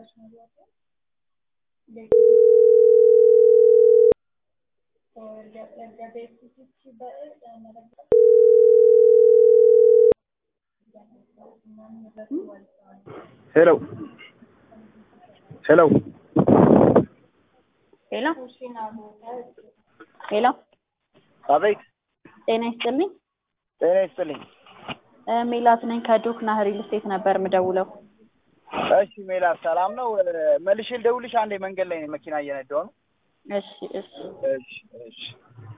ሄሎ ሄሎ ሄሎ ሄሎ አቤት ጤና ይስጥልኝ። ጤና ይስጥልኝ። እ ሜላት ነኝ ከዶክና ሪል ስቴት ነበር የምደውለው። እሺ ሜላት ሰላም ነው? መልሼ ልደውልሽ። አንዴ መንገድ ላይ ነኝ፣ መኪና እየነዳሁ ነው። እሺ እሺ እሺ እሺ